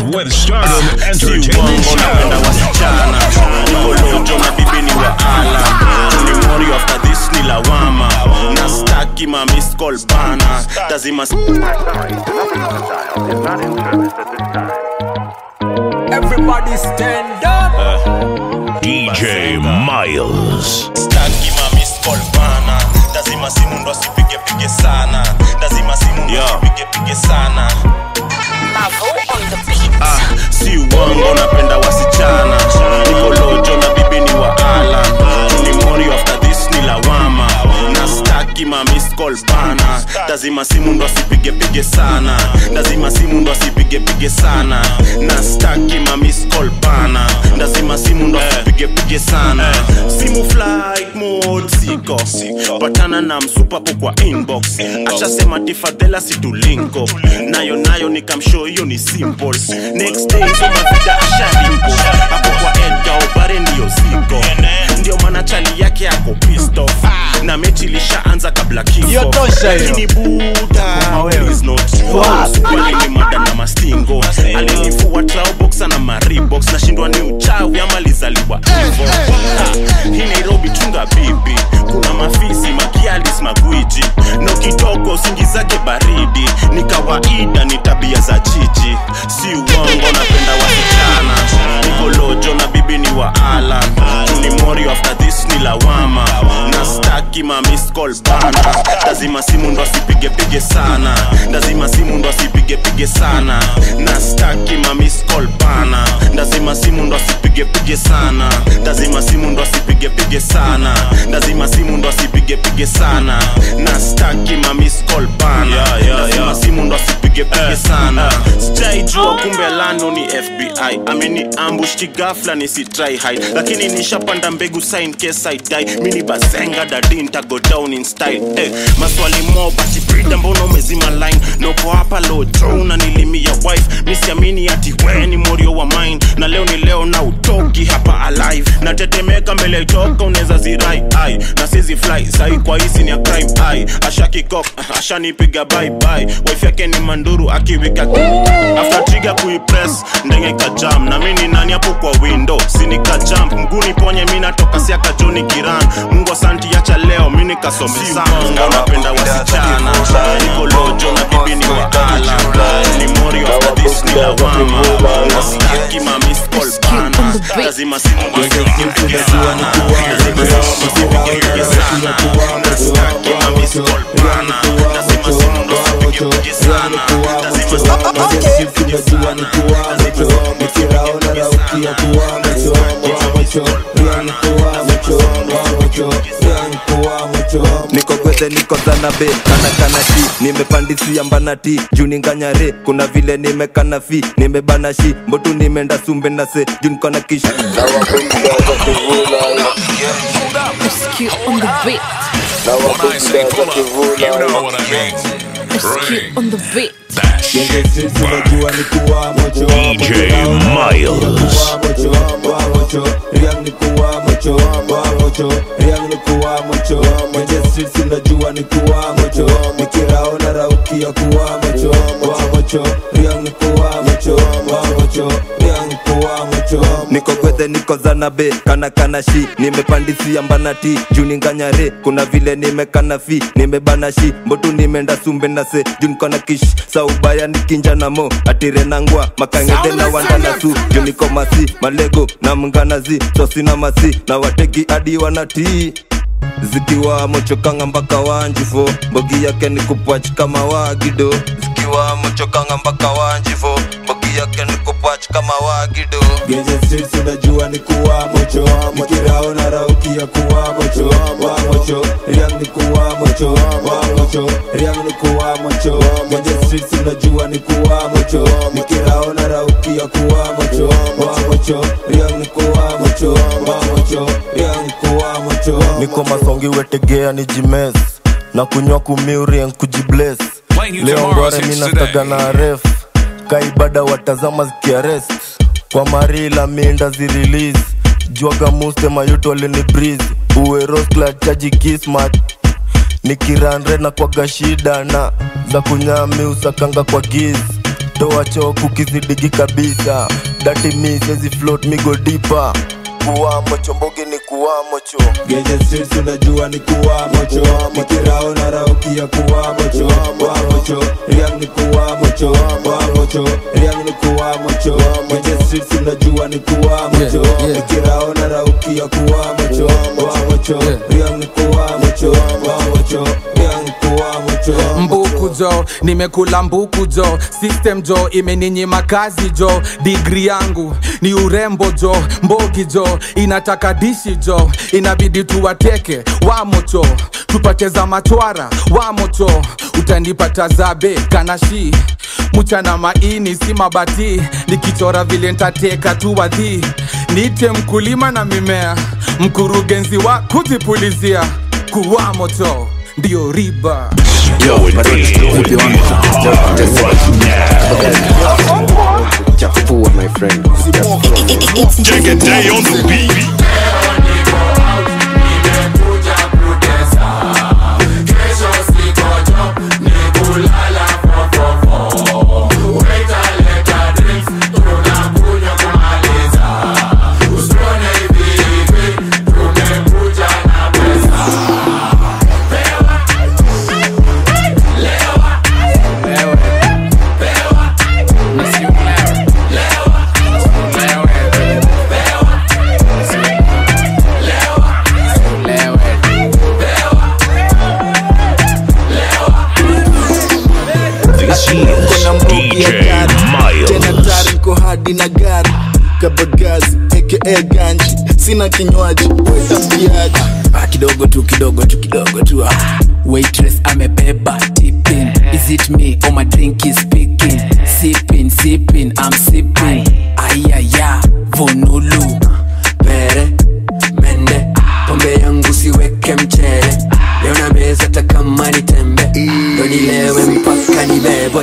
with Stardom Si Entertainment uongo napenda Show. wasichana nikolojo na bibi ni wa ala ni mori after this ni lawama na staki ma miss call bana lazima Everybody stand up. DJ Miles. staki ma miss call bana lazima simu ndo asipige pige sana lazima simu ndo asipige pige sana Ah, si uongo napenda wasichana nikolojo na bibi ni wa ala ni mori after this ni lawama na staki ma miss call bana lazima simu ndo asipige pige sana lazima simu ndo asipige pige sana na staki ma miss call bana lazima simu ndo asipige pige sana simu flight mode siko patana na msupapo kwa inbox ashasema tifadhela situlinko nayo nayo nikamshow hiyo ni simple next day somavida ashalimpo hapo kwa edga obare ndiyo ziko ndio maana chali yake ako pissed off na mechi ilishaanza kabla Hiyo kifo tosha hiyo. lakini buda please not alinimada na mastingo alinifua traobox na maribox nashindwa ni uchawi ama lizaliwa hivo Ha, hii nairobi chunga bibi kuna mafisi makialis magwiji no kitoko singi zake baridi ni kawaida ni tabia za chichi si uongo napenda wasichana nikolojo na bibi ni wa ala ni mori after this ni lawama na staki ma miss call bana lazima simu ndo asipige pige sana lazima simu ndo asipige pige sana na staki ma miss call bana lazima simu ndo asipige pige sana lazima simu ndo asipige pige sana lazima simu ndo asipige pige sana na staki ma miss call bana lazima simu ndo asipige pige sana sijaijua kumbe lano ni fbi ameni ambush kigafla nisitry hide lakini nishapanda mbegu sign case I die mini bazenga dadi ntago down in style eh, maswali mo bati brida mbona umezima line noko hapa lojo unanilimia wife misiamini ati we ni morio wa mine na leo ni leo na utoki hapa alive natetemeka mbele itoka unaweza zirai ai na sizi fly sai kwa hisi ni ya crime ai ashakikok ashanipiga bye bye wife yake ni manduru akiwika after trigger kuipress ndenge kajam na mimi ni nani hapo kwa window sinika jump mguni ponye mimi natoka siaka Johnny Kiran Mungu asanti acha leo mimi nikasome sana napenda wasichana niko lojo na bibi ni wa ala ni mori after this ni lawama na sitaki ma miss call bana lazima simu asipige sana lazima simu asipige sana na sitaki ma miss call bana lazima simu asipige pige sana lazima simu asipige sana niko gwethe niko zanabe kana kana shi nimepandisia mbanati juu ninganyare kuna vile nimekana fi nimebana shi mbotu nimeenda sumbe na se juu niko na kish Rescue on the beat. When I say pull up, you know what I mean. Rescue on the beat. DJ Miles. sinajua ni kuwa mocho nikiraona raukia kuwa mocho wa mocho riang ni kuwa mocho wa mocho riang ni kuwa mocho niko gwethe niko zanabe kana kana shi nimepandisia mbanati juu ninganyare kuna vile nimekana fi nimebana shi mbotu nimeenda sumbe na se juu niko na kish saubaya nikinja na mo atire nangwa makangede na wandana su juu niko masi malego na mnganazi sosina masi na wateki hadi wanatii zikiwa mochokanga mpaka wanjifo mbogi yake ni kupwach kama wagido zikiwa mochokanga mpaka wanjifo mbogi yake ni kupwach kama wagido Genje streets unajua ni kuwa mocho Nikirao na rauki ya kuwa mocho Wa mocho, riang ni kuwa mocho Wa mocho, riang ni kuwa mocho Genje streets unajua ni kuwa mocho Nikirao na rauki ya kuwa mocho Wa mocho, riang ni kuwa mocho Wa mocho, riang ni kuwa mocho niko masongi wetegea ni jimes na kunywa kumiurien kujibles Playing you leo tomorrow's ngware hits minastaga today. na ref kaibada watazama zikiarest kwa marila minda zirelease jwaga muste mayuto alini breeze uweroskla chaji kismat nikiranre na kwaga shida na za kunyami usakanga kwa giz toa choku kizidigi kabisa dati mi sezi float migo dipa kuwamo chombogi ni kuwamo cho Genje streets unajua ni kuwamo cho Nikirao na rauki ya kuwamo cho Wamo cho Riang ni kuwamo cho Wamo cho Riang ni kuwamo cho Genje streets unajua ni kuwamo cho Nikirao na rauki ya kuwamo cho Wamo cho Riang ni kuwamo cho Wamo cho Riang ni kuwamo cho mbuku jo nimekula mbuku jo system jo imeninyima kazi jo digri yangu ni urembo jo mbogi jo inataka dishi jo inabidi tuwateke wamocho tupate za machwara wamocho utanipata zabe kanashi mchana maini si mabati nikichora vile ntateka tu wadhi niite mkulima na mimea mkurugenzi wa kujipulizia kuwamoto ndio riba Chafua, my friend. Take a day on the beat. This is DJ tena Miles. tari niko hadi na gari kabagazi aka ganji sina kinywaji wetambiaji Ah, kidogo tu kidogo tu kidogo tu ah. waitress amebeba tipping is it me or my drink is speaking sipping sipping i'm sipping ayaya vonulu pere mende pombe yangu siweke mchere leo na meza takama ni tembe ndo nilewe mpaka nibebwe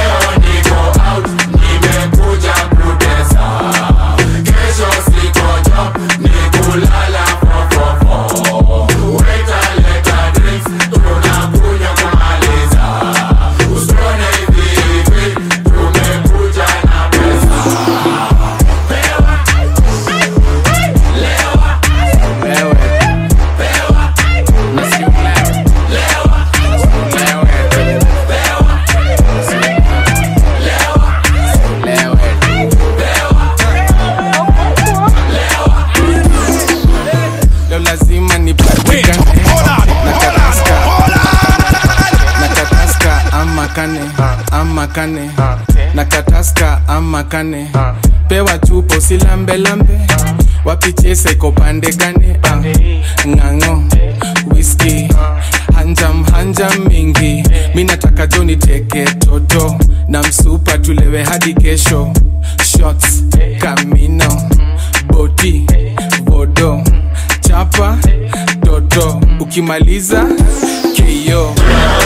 leo lazima nipatikane natataska natataska ama kane ama kane nakataska ama kane pewa chupo silambelambe wapichese iko pande gane ah, ng'ang'o whisky hanjam hanjam mingi mi nataka jo niteke toto na msupa tulewe hadi kesho shots kamino boti bodo chapa toto ukimaliza keyo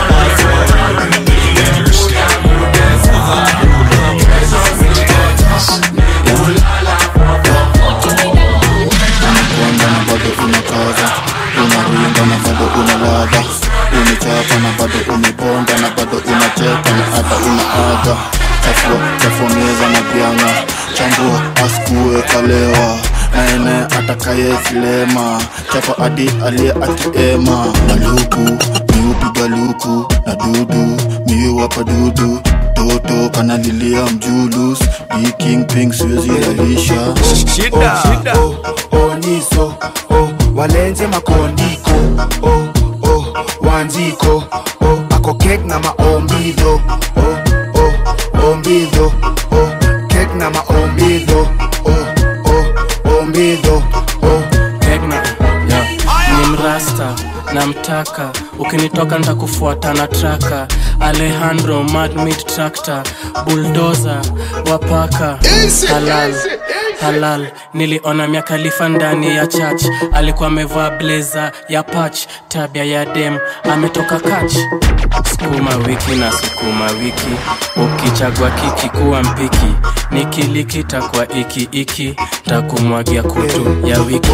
unakwenda na bado unakaza unaringa na bado una ladha umechapa na bado umeponda na bado unacheka na hata unaaga chafua chafua meza na vyanga chambua askue kalewa naene atakayezilema chapa adi aliye akiema maluku miupiga luku na dudu miuwapa dudu toto kanalilia mjulus dikingping siwezi lalisha Shida. oh, oh, oh, niso oh, walenze makondiko oh, oh, wanziko oh, ako kek na maombidho oh, oh, ombidho oh, kek na maombidho oh, oh, ombidho oh. Tegna, yeah. ni mrasta namtaka ukinitoka ntakufuata na traka alejandro madmit tractor buldoza wapaka halal halal niliona miakalifa ndani ya church alikuwa amevaa bleza ya pach tabia ya dem ametoka kach sukuma wiki na sukuma wiki ukichagua kiki kuwa mpiki nikilikita kwa iki iki takumwagia kutu ya wiki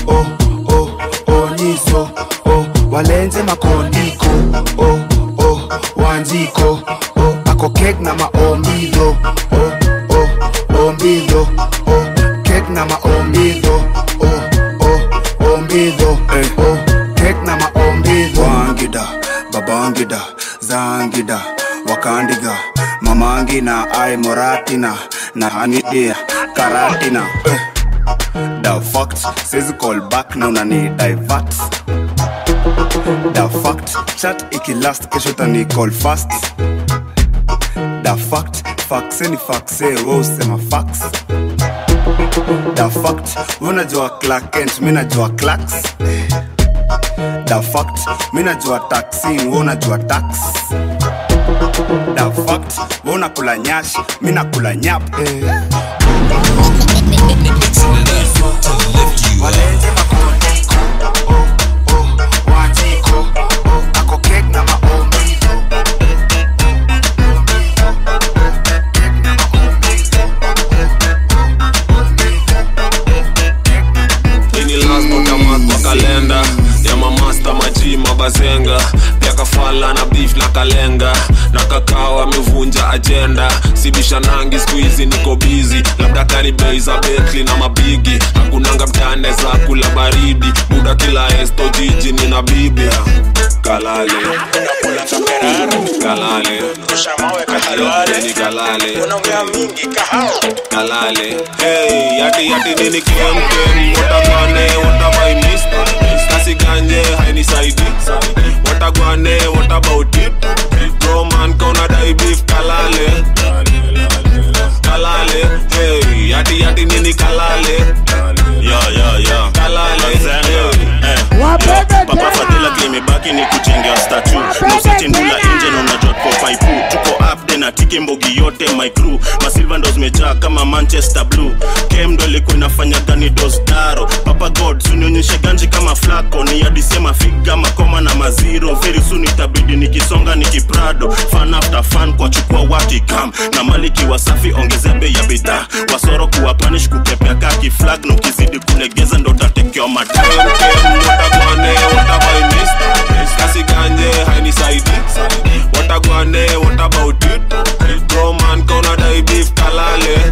oniso oh, walenze makondiko oh, oh, wanziko oh, ako kek na maombidho oh, oh, ombidho oh, kek na maombidho oh, oh, ombidho oh, kek na maombidho wangida babangida zangida wakandiga mamangina ai moratina na hanidia karatina eh. the fact says call back na unani divert the fact chat ikilast kesho tani call fast the fact faxe ni faxe we usema fax the fact we unajua Clark Kent mi najua clacks the fact mi najua taxi we unajua tax the fact we unakula nyashi mi nakula nyap eh. Walete makondiko, oh, oh, wajiko, oh, ako kek na maombidho ini lazima utamatwa kalenda ya mamasta maji mabazenga pia kafala na beef na kalenga na kakao amevunja ajenda sibisha nangi skuizi niko bizi labda kani bei za betli na mabigi hakunanga mtane za kula baridi buda kila esto jiji nina bibia kalale kalale ni kalale kalale hey yati yati nini kemkem watagwane watamaimista kasiganje hainisaidi watagwane what about it roman kauna dai beef kalale kalale hey yati yati nini kalale yo yo yo kalale papa fadhila klimebaki ni kuchengewa statu nausachindula nje na unajua tuko paipu tuko upde na tiki mbogi yote my crew masilva ndo zimejaa kama manchester blue kem ndo ilikuwa inafanya gani dosdaro papa god sunionyeshe ganji kama flako ni adisema figa makoma na maziro very soon itabidi nikisonga nikiprado fan after fan kwa chukua watikam na maliki wasafi ongezea bei ya bidhaa wasoro kuwa panish kukepea kaki flag na ukizidi kulegeza ndo tatekewa madam watagwane watamaimista kasiganje hainisaidi watagwane what about it roman kauna dai beef kalale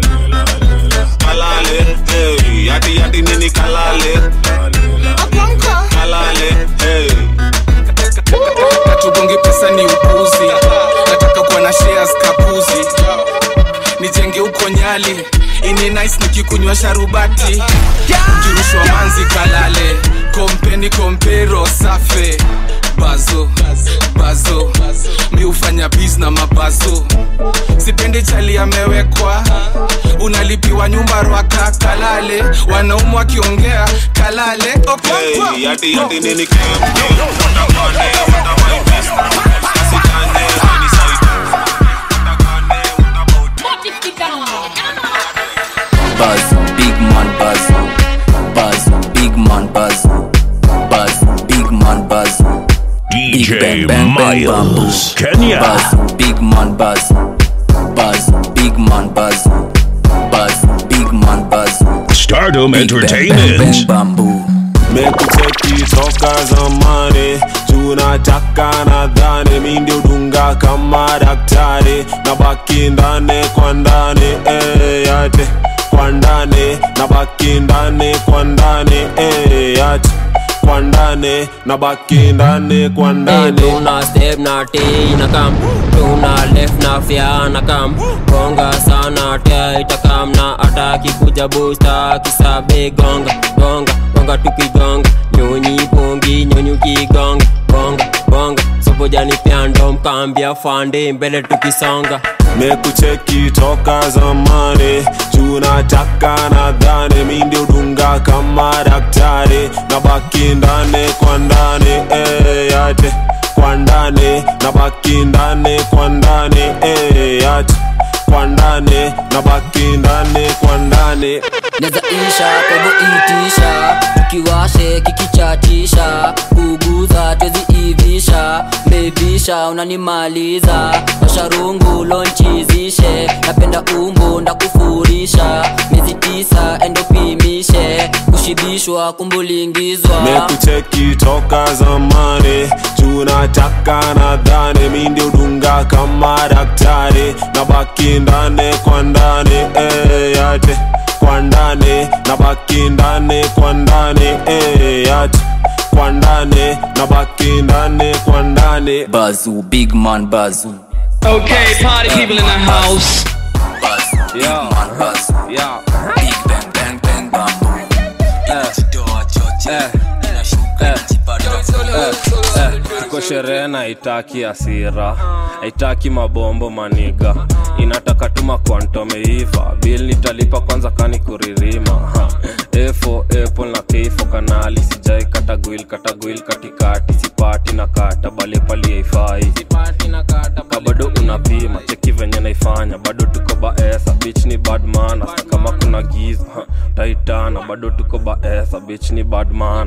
kalale hey yati yati nini kalale kalale hey katugongi pesa ni upuzi nataka kuwa na shares kapuzi nijenge huko nyali ini nice nikikunywa sharubati ukirushwa manzi kalale kompeni kompero safe bazo bazo mi hufanya bis na mabazo sipendi chali amewekwa unalipiwa nyumba rwaka kalale wanaumu wakiongea kalale okonkwa hey yati yati nini kemkem watagwane watamaimista kasiganje hainisaidi Buzz, big man buzz. Buzz, big man buzz. Buzz, big man buzz. Big DJ bang, bang, bang, bamboo. Miles, Kenya. Buzz, big man buzz. Buzz, big man buzz. Buzz, big man buzz. Stardom Big bang, bang, Entertainment. bang, bamboo. mekucheki toka zamani tunataka nadhani mi ndio dunga kama daktari na baki ndani kwa ndani eh, yate kwa ndani na baki ndani kwa ndani eh, yate kwa ndani na baki ndani kwa ndani tuna step na t na kam tuna left na fya na kam gonga sana tia itakam na ataki kuja busta kisabe gonga gonga gonga tukigonga nyonyi pongi nyonyi kigonga bonga bonga sobojani pyando mkambia fande mbele tukisonga mekucheki toka zamani tunataka nadhani mi ndio dunga kama daktari na baki ndani kwa ndani eh, yate kwa ndani na baki ndani kwa ndani eh, yate kwa ndani na baki ndani kwa ndani neza isha kwebo itisha tukiwashe kikichatisha kuguza twezi ivisha bebisha unanimaliza washarungu lonchizishe napenda umbu ndakufurisha miezi tisa endopimishe kushibishwa kumbulingizwa mekucheki toka zamani unataka nadhani mi ndio dunga kama daktari na baki ndani kwa ndani eh, yate kwa ndani na baki ndani kwa ndani eh, yate kwa ndani na baki ndani kwa ndani Bazoo, big man Bazoo. Okay, party people in the house. Bazoo, big man Bazoo. Yeah. Big bang bang bang bambo. Inajitoa choche. Inashuka inajipata. Eh, tuko sherehe na haitaki hasira haitaki mabombo maniga inataka tuma kwantomeiva bil nitalipa kwanza kani kuririma Ha. efo apple na keifo kanali sijai katagwil katagwil katikati sipati na kata bale pali haifai ka bado unapima cheki venye naifanya bado tuko baesa bich ni badmana kama kuna giza ha, taitana bado tuko baesa bich ni badmana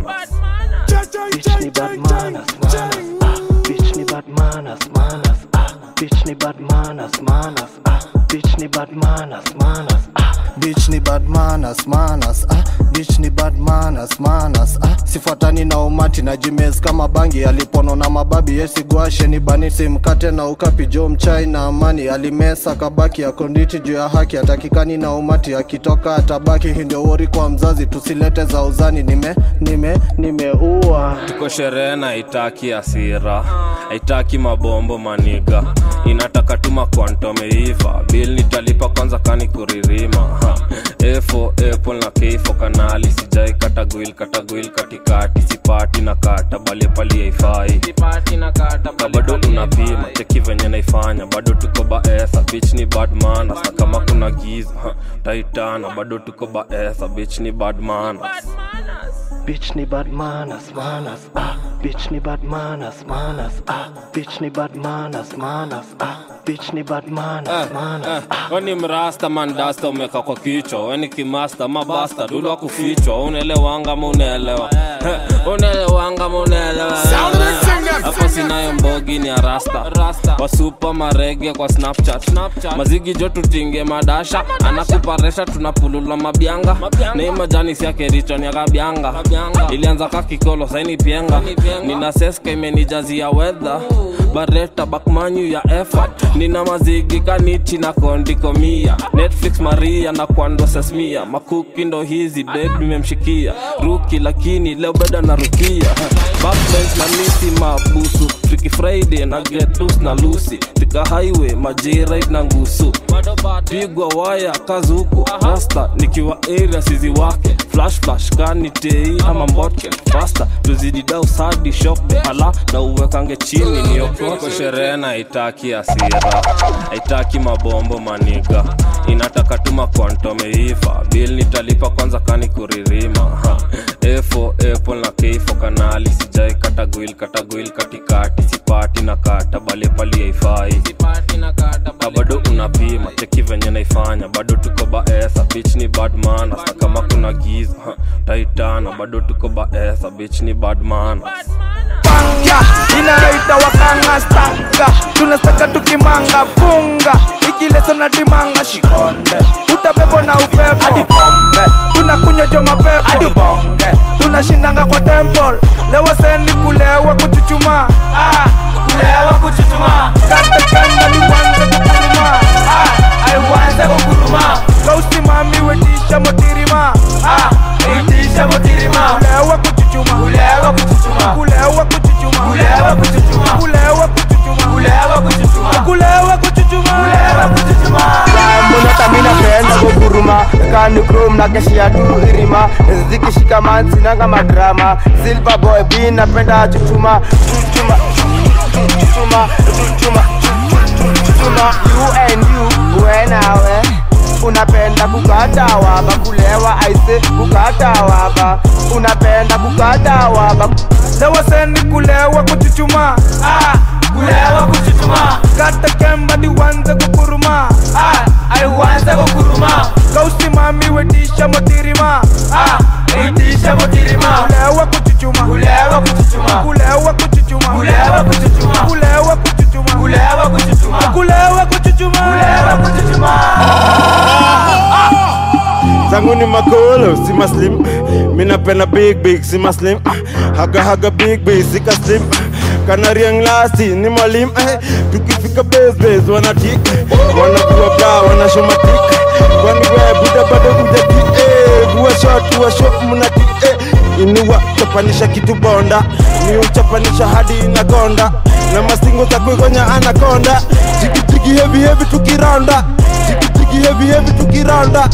Bitch ni bad manners, manners, ah. Bitch ni bad manners, manners, ah. Bitch ni bad manners, manners, ah. Bitch ni bad manners, manners, ah. bitch ni bad manners, manners, ah. bitch ni bad manners, manners, ah. sifuatani na umati na jimes kama bangi alipono na mababi yesigwashe ni bani simkate na ukapi jo mchai na amani alimesa kabaki ya konditi juu ya haki atakikani na umati akitoka atabaki hii ndio wori kwa mzazi tusilete za uzani nime nime nimeua tuko sherehe na haitaki hasira haitaki mabombo maniga inataka tuma kwantomeiva bil nitalipa kwanza kani kuririma ha. efo apple na keifo kanali sijai katagwil katagwil katikati sipati na kata bale pali haifai ka bado unapima cheki venye naifanya bado tuko baesa bich ni badmana na kama kuna giza ha. taitana bado tuko baesa bich ni badmana Bitch ni bad manners, manners, ah. Bitch ni bad manners, manners, ah. Bitch ni bad manners, manners, ah. Bitch ni bad manners, manners. weni mrasta mandasta umeka kwa kichwa weni kimasta mabasta dulwa kufichwa unaelewanga ma unaelewa Eh, unaelewanga ma unaelewa hapo sinayo mbogi ni arasta wasupa marege kwa snapchat mazigi jo tutinge madasha anakuparesha tunapulula mabyanga nei majani siakericho ni akabyanga ilianza kakikolo saini pienga nina seska imenijazia wedha bareta bakmanyu ya effort nina mazigi kanichi na kondikomia netflix maria na kwando sesmia makuki ndo hizi deb nimemshikia ruki lakini leo beda na rukia backbench na misi mabusu Freaky friday na get loose na lusi tika highway majirit na ngusu pigwa waya kazuku rasta nikiwa area sizi wake flash flash kani tei ama mbotke fasta tuzidi dau sadi shop hala na uwekange chini niokoko sherehe na haitaki hasira haitaki mabombo maniga inataka tuma kwantomeiva bil nitalipa kwanza kani kuririma ha. efo apple na keifo kanali sijai katagwil katagwil katikati sipati na kata bale pali haifai ka bado unapima cheki venye naifanya bado tuko baesa bich ni badmana sa kama kuna giza ha, taitana bado tuko baesa bich ni badmana panga inayoita wakanga stanga tunastaka tukimanga funga ikileso na dimanga shikonde utabebo na upepo hadi pombe tunakunywa jo mapepo hadi bonge tunashindanga kwa temple lewa seni kulewa kuchuchuma ah, kulewa kuchuchuma kata kanda ni wanze kukuruma ah, aiwanze kukuruma kausimami wetisha motirima ah, wetisha motirima kulewa kuchuchuma kulewa kuchuchuma kulewa kuchuchuma kulewa kuchuchuma kulewa kuchuchuma kulewa kuchuchuma kulewa kuchuchuma kulewa kuchuchuma mbonata mina penda kuguruma kani krom na keshia tu irima zikishika mansinanga madrama silver boy b napenda chuchuma chuchuma chuchuma chuchuma chuchuma you and you wenawe unapenda kukata waba kulewa aise kukata waba unapenda kukata waba lewa seni kulewa kuchuchuma ah, kulewa kuchuchuma kata kemba ni wanze kukuruma ah, aiwanze kukuruma kausimami wetisha motirima ah, wetisha motirima kulewa kuchuchuma kulewa kuchuchuma kulewa kuchuchuma kulewa kuchuchuma kulewa kuchuchuma kulewa kuchuchuma kulewa kuchuchuma kulewa kuchuchuma zangu ni makolo si maslim minapenda big big si maslim haga haga big big sika slim kanariang lasti ni mwalimu eh. tukifika besbes wanatik wanakuwa bra wanashomatik kwani we buda bado ujati eh. vua shot vua shot mnati eh. inua chapanisha kitu bonda ni uchapanisha hadi inagonda na masingo za kuigonya anakonda jigijigi hevi hevi tukiranda jigijigi hevi hevi tukiranda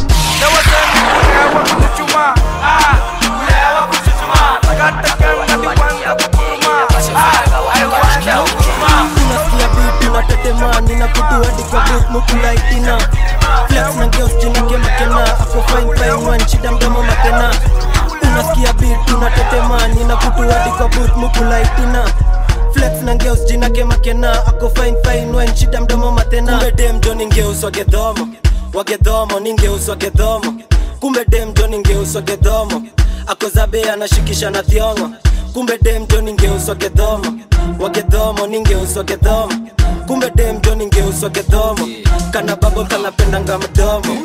unasikia bitu na tetemani na kutu hadi kwa booth mukulaitina flex na geos jina kemakena ako fine fine one shida mdomo matena unasikia bitu na tetemani na kutu hadi kwa booth mukulaitina flex na ngeus jina kemakena ako fine fine one shida mdomo matena kumbe dem jo ningeus wagedhomo wagedhomo ningeus wagedhomo kumbe dem jo ningeus wagedhomo ako zabe anashikisha na thiongo kumbe dem jo ningeus wagedhomo wagedhomo ningeus wagedhomo kumbe dem jo ningeus wagedhomo kana babo kanapendanga mdomo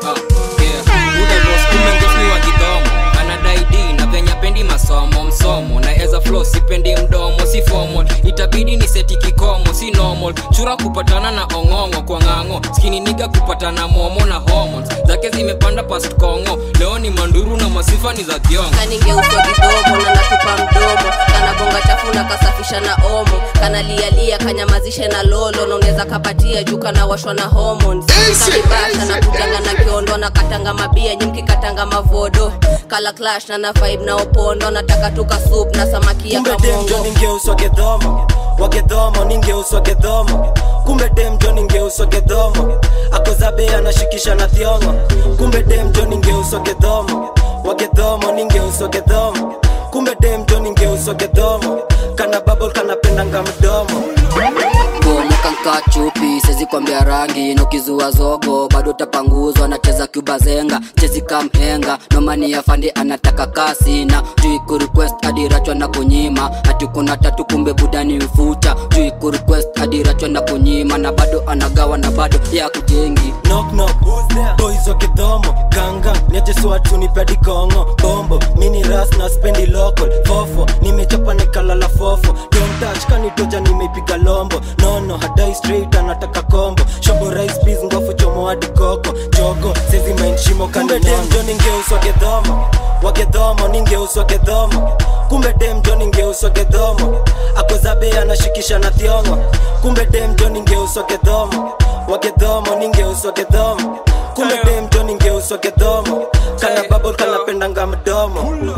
umengosni wa kidomo anadai d na venya pendi masomo msomo na eza flo sipendi mdomo si formal itabidi ni seti kikomo si normal chura kupatana na ong'ong'o kwa ng'ang'o skini niga kupatana momo na hormones zake zimepanda past kongo leo ni manduru na masifa ni za thiongo kaningeuso kidogo na natupa mdomo kanabonga chafu na kasafisha na omo kanalialia kanyamazishe na lolo naongeza kapatia juu kanawashwa na hormones kanibasha na kujanga na kiondo na katanga mabia nyimki katanga mavodo kala clash na na vibe na opondo nataka tuka soup na samaki ya kumbe dem jo kamongo ningeus wagedhomo wagedhomo ningeus wagedhomo kumbe dem jo ningeus wagedhomo ako zabe anashikisha na thiongo kumbe dem jo ningeus wagedhomo wagedhomo ningeus wagedhomo kumbe dem jo ningeus wagedhomo kana babo kanapendanga mdomo bomokanka chupi sezi kwambia rangi nokizua zogo bado tapanguzwa nacheza kubazenga chezi kamhenga nomani ya fandi anataka kasi na jui kurequest adirachwa na kunyima ati kuna tatu kumbe budani ufuta jui kurequest adirachwa na kunyima na bado anagawa na bado ya kujengi knock knock boys wa kidhomo ganga niajeswatu nipedi kongo bombo mini ras na spendi local fofo nimechapa nikalala fofo don't touch kanitoja nimeipiga lombo nono hadai straight anataka kombo shobo rice peas ngofu chomo hadi koko jogo sezi mind shimo kumbe dem jo ningeuswa gedhomo wagedhomo ningeuswa gedhomo kumbe dem jo ningeuswa gedhomo akozabe anashikisha na thiongo kumbe dem jo ningeuswa gedhomo wagedhomo ningeuswa gedhomo kumbe dem jo ningeuswa gedhomo kana babo kanapendanga mdomo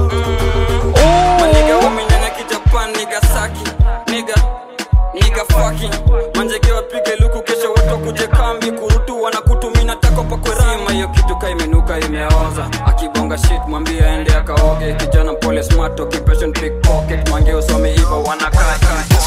maniga wamenyanya kijapan niga saki niga niga fucking manjege wapige luku kesho watu kuje kambi kurutu wanakutumina tako pakwerima hiyo kitu ka imenuka imeoza akibonga shit mwambie aende akaoge kijana pole smart occupation pickpocket mange usome hivyo wanakaa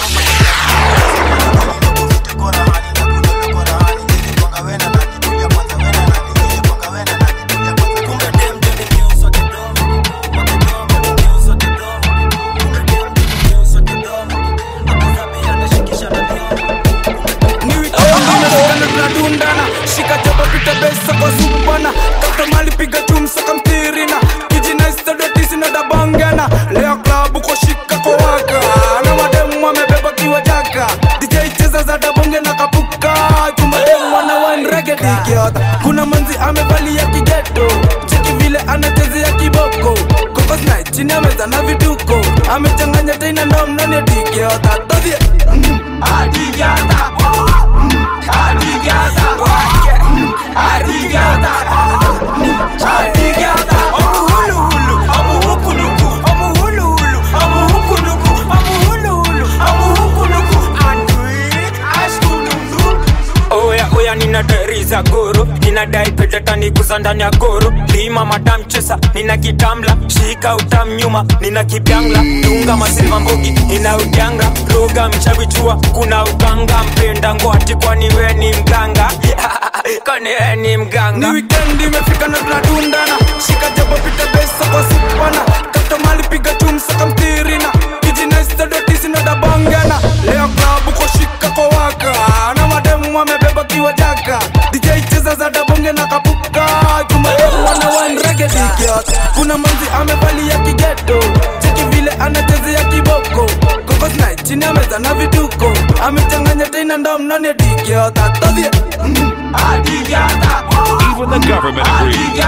tunadundana shika jaba pita besa kwa zubana kata mali piga chumsa kamtirina kijinaistadotisinadabangana leo klabu kwa shika kwa waka na mademu wamebeba kiwa jaka dj cheza za dabonge na kapuka kumademu wana wanregedikiota kuna manzi amevalia kigeto cheki vile anachezea kiboko kokosnai chini ameza na vituko amechanganya tena ndomnani dikiota todhie adigiata Arigata, arigata, arigata. Amu hulu hulu, amu huku nuku, amu hulu hulu, amu huku nuku, amu hulu hulu, amu huku nuku. Andui, ashkunundu. oya oya nina dari za goro ninadai petatani kuza ndani ya goro lima madam chesa nina kitamla shika utam nyuma nina kipyangla dunga masilva mbogi nina ujanga roga mchavichua kuna uganga mpenda ngwati kwani we ni mganga kwani we ni mganga ni wikendi imefika na tunadundana shika jabo pita besa kwa supana kata mali piga chumsa kamtirina kijinaistadotisinadabangana leo klabu kwa shika kwa waka na mademu wamebeba kiwa jaka dj cheza za dabonge na kapuka jumademu wana wanregedikiot kuna manzi amevalia kigeto cheki vile anachezea kiboko kokosnai chini ameza na vituko amechanganya tena ndo mnone digiota todhie adigiota Even the government agrees. He's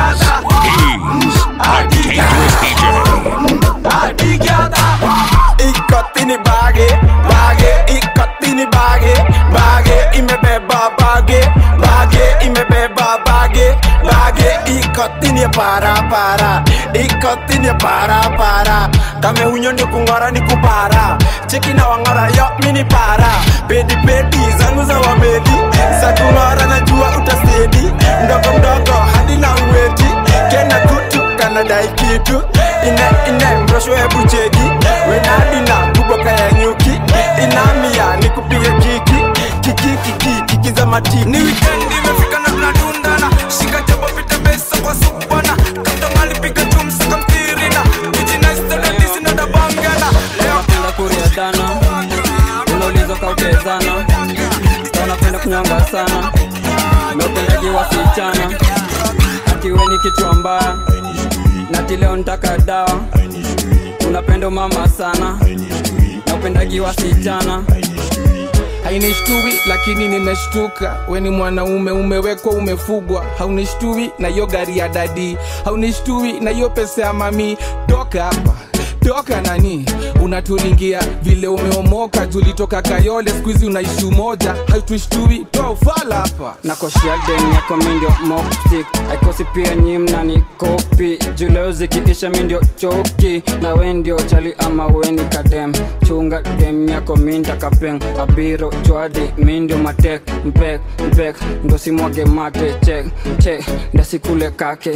a dangerous DJ. ikotini bage bage ikotini bage bage imebeba bage bage imebeba bage bage ikotini para para ikotini para para kame hunyo ndio kung'ora ni kupara cheki na wang'ora yo mini para pedi pedi zangu za wamedi za kung'ora najua utasedi mdogo mdogo hadi na uweti kena kutu kanadai kitu ine ine mrosho hebu cheki wenadina kuboka ya nyuki inamia ni kupige kiki kiki kiki kiki za matiki ni wikendi imefika na tunadundana shika jabo pita besa kwa supana katomali piga chumsa kamtirina kijinaistadadisi na dabangana leo napenda kuria dana unauliza kautezana unapenda kunyonga sana meupendaji wasichana atiwe ni kichwa mbaya nati leo ntaka dawa unapenda umama sana na upendaji wasichana hainishtui lakini nimeshtuka we ni mwanaume umewekwa umefugwa haunishtui na hiyo gari ya dadi haunishtui na hiyo pesa ya mami toka hapa toka nani unatulingia vile umeomoka julitoka kayole skuizi unaishi umoja hautushtui toa ufala hapa nakoshia dem yako mindio moptik aikosi pia nyimna ni kopi juleo zikiisha mindio choki na we ndio chali ama weni kadem chunga dem yako minda kapeng abiro chwadi mindio matek mpek mpek ndo simwage mate chek chek ndasikule kake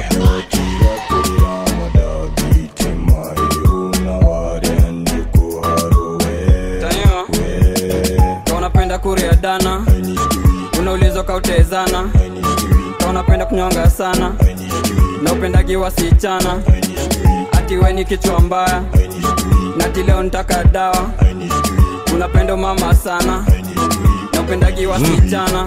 Taniwa, ka unapenda kuria dana unaulizwa kautezana ka unapenda kunyonga sana na upendagi wasichana ati we ni kichwa mbaya nati leo ntaka dawa unapenda mama sana na upendagi wasichana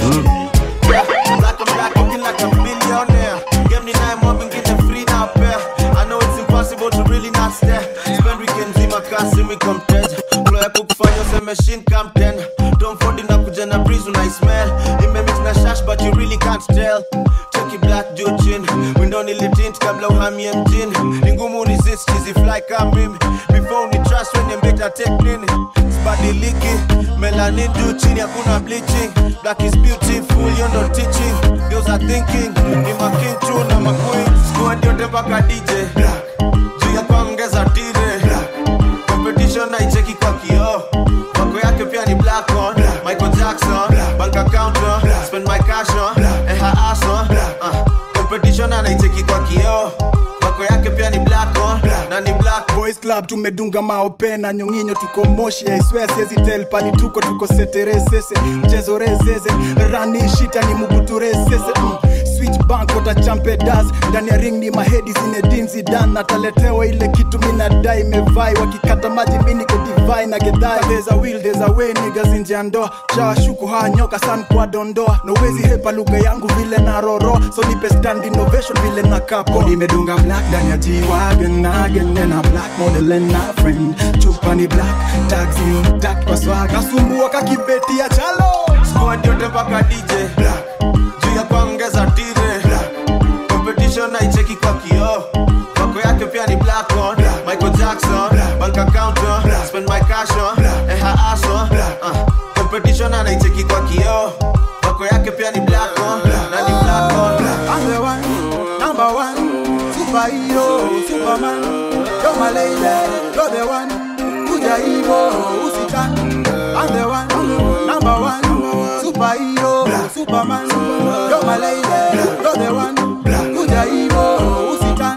Black on black, looking like a billionaire. Game ni naye mob ingine free na pair. I know it's impossible to really not stare. Spend weekends in my car, see me come dead. Flow ya kukufanya useme machine come ten. Don't fold in kuja na breeze una smell. Imemix na shash but you really can't tell. Cheki black juu chini. Window nilitint kabla uhamie mjini. Ni ngumu resist cheesy fly kama mimi. Before ni trust when you better take nini. Sibadiliki. Melanin juu chini hakuna bleaching. Black is beautiful, you know teaching. Girls are thinking, ni making true na maqueen. Squad yote mpaka DJ. Juu ya kuongeza tire. Competition naicheki kwa kioo. Wako yake pia ni black on. Michael Jackson, bank account on. Spend my cash on. Eh her ass on. Uh, competition anaicheki kwa kioo. Wako yake pia ni black on. Na ni black boys club tumedunga maope na nyonginyo tuko moshi aiswea siezi tel pali tuko tuko seteresese mchezo rezeze rani shita ni mubuturesese mm. switch bank watachampe das ndani ya ring ni mahedi zinedinzi dan nataletewa ile kitu minadai imevai wakikata maji miniko divai na gedhai there's a will there's a way niggas nje ya ndoa shawashuku haa nyoka san kwa dondoa nowezi hepa lugha yangu vile na roro so nipe stand innovation vile na kapo nimedunga black ndani ya G-Wagon again and a black model and a friend chupa ni black taxi tak kwa swag nasumbua kakibeti ya chalo squad yote mpaka DJ juu ya kuongeza tire competition naicheki kwa kioo wako yake pia ni black on Michael Jackson bank account on spend my cash on eh her ass on uh, competition anaicheki kwa kioo wako yake pia ni black on na ni black on I'm the one, number one, superhero, superman. You're my lady, you're the one. Kuja hivo, usitan. I'm the one, number one, superhero, superman. You're my lady, you're the one. Kuja hivo, usitan.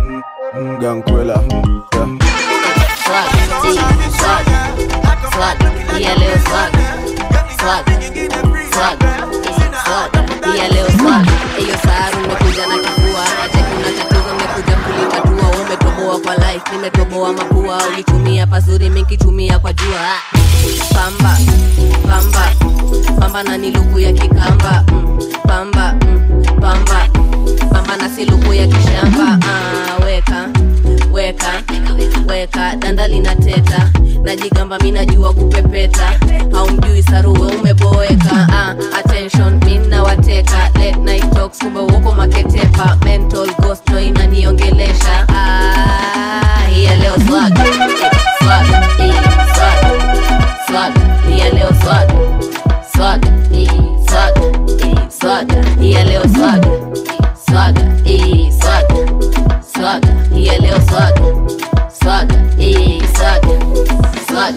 Gankwela. Swag, T, swag, swag, iya leo swag, swag, swag, swag, iya leo swag. Eyo saru umekuja na kifua, aje kuna tatizo umekuja kulitatua. Umetoboa kwa life, nimetoboa mapua. Ulitumia pazuri, minkitumia kwa jua. Pamba, pamba, pamba na ni luku ya kikamba. Mm, pamba, mm, pamba, pamba na si luku ya kishamba. Ah, weka weka weka danda linateta najigamba mi najua kupepeta haumjui saruwe umeboeka ah, attention mi nawateka late night talks kumbe uko maketepa mental ghost ndo inaniongelesha ah, hiya leo swag swag eh, swag swag hiya leo swag swag eh, swag eh, swag hiya leo swag swag eh, swag swag hiya leo swag swag eh, swag swag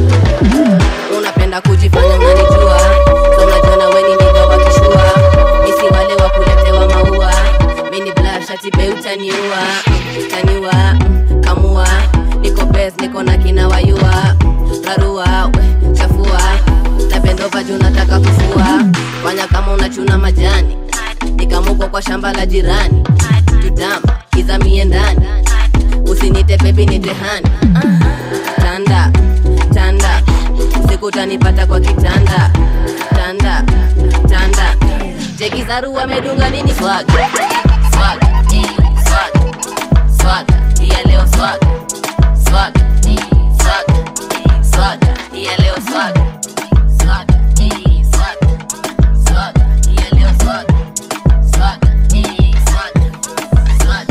unapenda kujifanya unanijua so unajiona weni niga wakishua misi wale wa kuletewa maua mini blashati be utaniua utaniua mm, kamua niko bes niko na kina wayua rarua we chafua napendova juu nataka kufua fanya kama unachuna majani nikamuko kwa shamba la jirani tutamba izamie ndani usinite bebi nitehani tanda tanda usiku utanipata kwa kitanda tanda tanda chekizaru amedunga nini swag swag eh, swag swag iya leo swag swag eh, swag eh, swag iya leo swag swag eh, swag swag iya leo swag swag eh, swag swag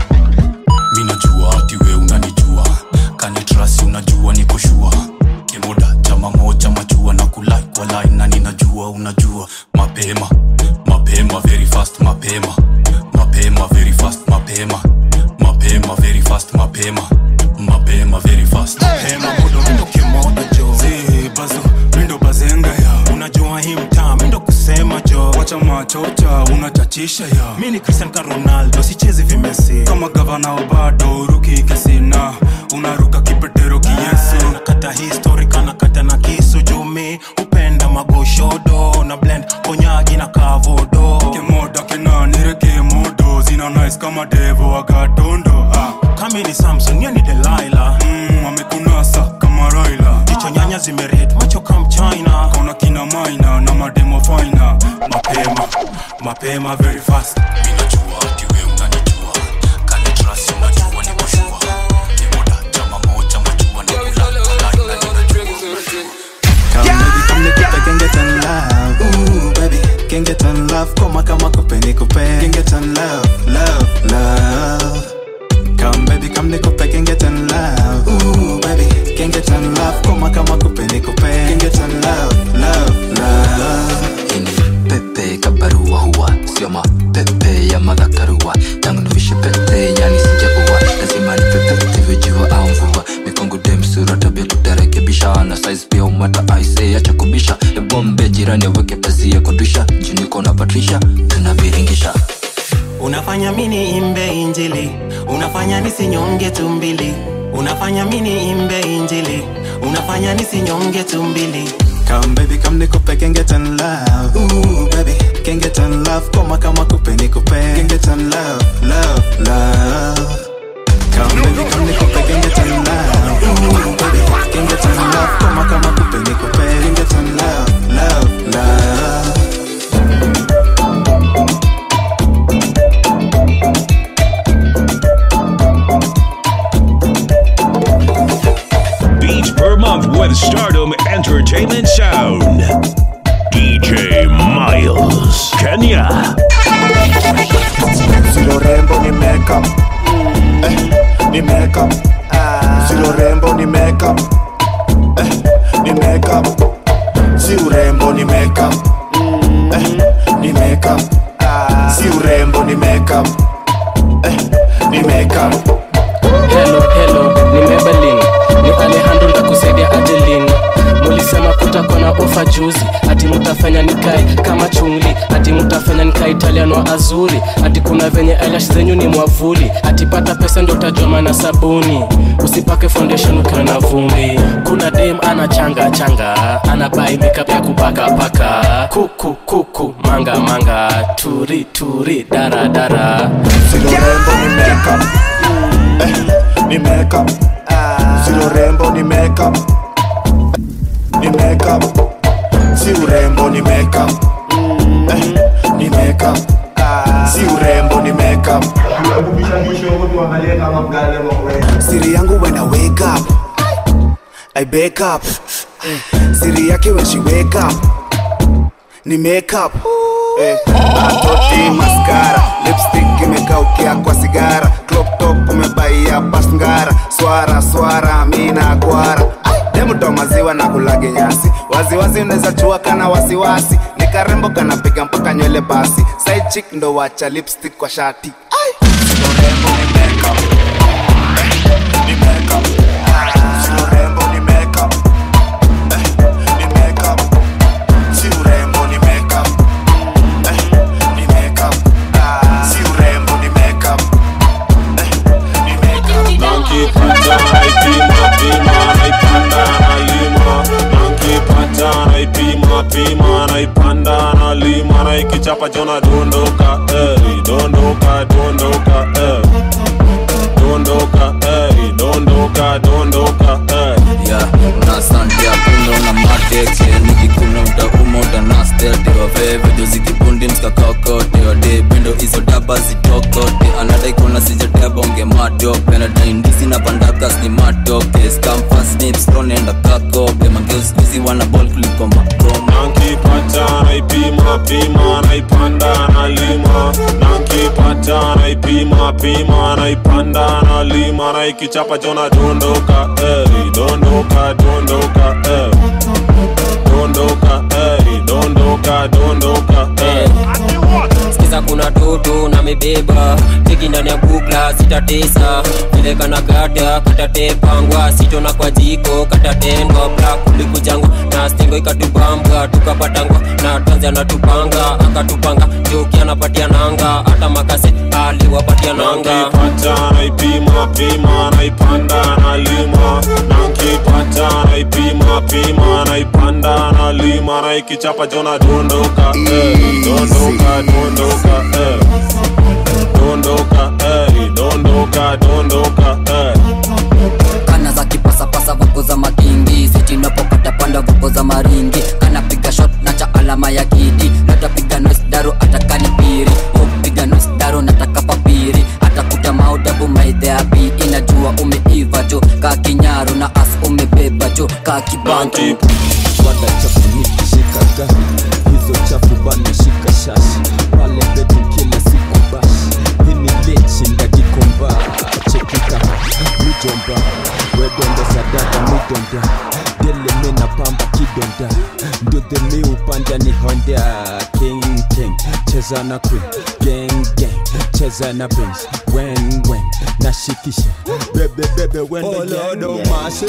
mi najua ati we unanijua kanitrasi unajua nikoshua kemoda chama moja machua na kulai kwa line na ninajua unajua mapema mapema very fast mapema mapema very fast mapema mapema very fast mapema mapema very fast Hema mudo mindo kimoda jo Zi bazo mindo bazenga ya Unajua hii mtaa mindo kusema jo Wacha machocha unachachisha ya Mi ni Cristian ka Ronaldo sichezi vimesi Kama gavana wa bado ruki kesina Unaruka kipetero kiyesu Nakata history kana kata na kisu jumi Upenda magoshodo na blend konyagi na kavodo Kemoda kenanire kemodo Zina nice kama devo wagatondo ah. Kami ni Samson ye ni Delilah mm, amekunasa kama Raila Jicho nyanya zimeret macho kam China Kauna kina maina na mademo faina Mapema, mapema very fast mi najua ati we unanijua kanitrasi unajua nikoshua kemoda chama moja machua na kulai kwa line na Come baby, come nikupe can get on love. Ooh baby, can get on love. Koma kama kupe nikupe can get on love, love, love. Come baby, come nikupe can get on love. Ooh baby, can get on love. Koma kama kupe nikupe can get on love, love, love. pepe kabarua huwa sio mapepe ya madhakarua tangu nivishe pete yani sijaua lazima nipepete vijua au mvua mikongo demsura tabia tutarekebisha na size pia umata aise acha kubisha ebombe jirani aweke pazia kudusha juniko na patrisha tunaviringisha Unafanya mini imbe injili Unafanya nisinyonge tumbili Unafanya mini imbe injili Unafanya nisinyonge tumbili Come baby, come nikupe can get on love. Ooh baby, can get on love. Koma kama kupe nikupe can get on love, love, love. Come baby, come nikupe can get on love. Ooh baby, can get on love. Koma kama kupe nikupe can get on love, love, love. Beats per month with Stardom Entertainment Sound. DJ Miles, Kenya. Silo rembo ni makeup eh, ni makeup Silo rembo ni makeup eh, ni makeup Si urembo ni makeup eh, ni makeup Si urembo ni makeup eh, ni makeup helo helo ni mebelin ni alejandro ndakusaidia adelin mulisema kutakuwa na ofa juzi ati mutafanya nikae kama chungli ati mutafanya nikae italian wa azuri ati kuna venye eyelash zenyu ni mwavuli ati pata pesa ndio utajua maana sabuni usipake foundation ukiwa na vumbi kuna dem ana changa changa ana bai makeup ya kupaka paka kuku kuku manga manga turi turi dara dara Silo rembo ni makeup eh, ni makeup Silo rembo ni makeup ni makeup Si urembo ni makeup eh, ni makeup Si urembo ni makeup siri yangu when I wake up I wake up siri yake when she wake up ni makeup eh, atoti maskara lipstick imekaukia kwa sigara crop top umebaia pasngara swara swara mina kwara demuto maziwa na kulage nyasi waziwazi unaweza chua kana wasiwasi ni karembo kanapiga mpaka nywele basi side chick ndo wacha lipstick kwa shati nankipata naipima pima naipanda nalima nankipata naipima pima naipanda nalima naikichapa jona dondoka eri dondoka dondoka eri dondoka eri dondoka dondoka eri ya na sante ya pundo na matexe nikikuna utauma utanastetewa vevejo zikibundi mskakakote wade pendo hizo daba zitokote anadai kuna sijatebonge matope nadaindisi na pandakas ni matoke skamfasnipstonenda kakope mangeuskuzi wana bol kuliko makoma nankipata naipima pima naipanda nalima nankipata naipima pima naipanda nalima naikichapa jona dondoka eri dondoka dondoka eri dondoka eri dondoka dondoka eri sikiza kuna toto na mebeba teki ndani ya bukla sitatesa vile kana gata katatepangwa sitona kwa jiko katatendwa bla kulikujangwa na stingo ikatubambwa tukapatangwa na tanzi anatupanga akatupanga joki anapatia nanga hata makase aliwapatia nanga nankipata naipima pima naipanda nalima nankipata naipima pima naipanda nalima naikichapa jona dondoka eri dondoka dondoka eri dondoka eri dondoka dondoka eri kana za kipasapasa vuko za makingi sitinapopata panda vuko za maringi kanapiga shot na cha alama ya kidi natapiga nosdaro atakani piri upiga nosdaro nataka papiri atakuta maudabu maidheapi inajua umeiva jo ka kinyaro na as umebeba jo ka kibantu wada chafu nikishika gari hizo chafu bana shika shashi pale betu kila siku bashi hini lechi ndajikomba chekika mijomba wedonda sadaka midonda dele mena pamba kidonda ndudhe mi upanda ni honda king king cheza na queen gang gang cheza na benz wen wen nashikisha bebe bebe wende Oh, Lord, gang, oh, gang. mercy.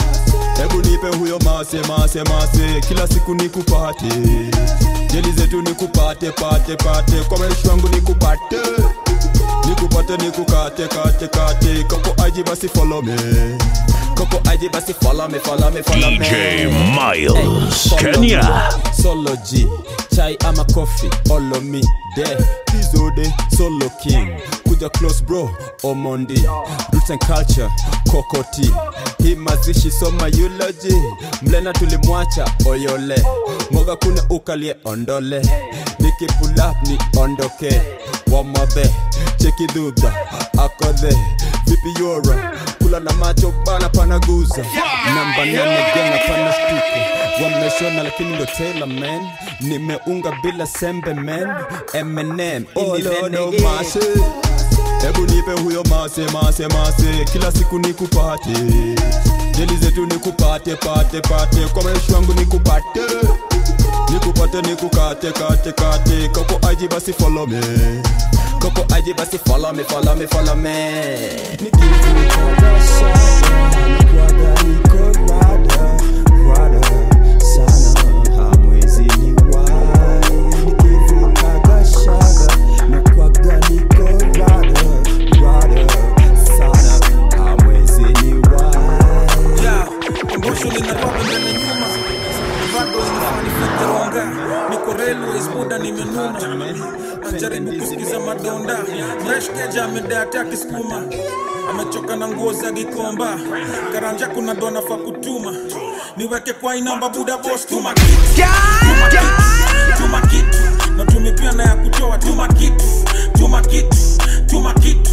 hebu nipe huyo mase mase mase kila siku nikupate jeli zetu nikupate pate pate kwa maisha wangu nikupate nikupate nikukate kate kate koko aji basi follow me koko aji basi follow me follow me follow me DJ Miles, Hey, follow Kenya. me. Solo G, chai ama coffee, follow me there. Pizode, solo king. Kuja close bro, Omondi. Roots and culture, Kokoti. Hii mazishi soma eulogy. Mlena tulimwacha oyole. Moga kuna ukalie ondole. Niki pull up ni ondoke. Wamothe, cheki dhudha, akodhe. Vipi yora, kula na macho bana panaguza. Namba nane gena pana stuko wameshona lakini ndo Taylor man nimeunga bila sembe man Eminem Oh, ini Lord, oh, renegade. mercy. hebu nipe huyo mase mase mase kila siku nikupate jeli zetu nikupate pate pate kwa maisha wangu nikupate nikupate nikukate kate kate koko aji basi follow me koko aji basi follow me follow me follow me Yeah, kumbusho linatoka mbele nyuma bado inafanifikironga niko railways muda nimenuna najaribu kusikiza madonda mreshkeja amedeate akisukuma amechoka na nguo za gikomba karanja kuna dona fa kutuma niweke kwa inamba buda bos tuma kitu tuma kitu tuma kitu na tumepia na ya kutoa tuma kitu tuma kitu tuma kitu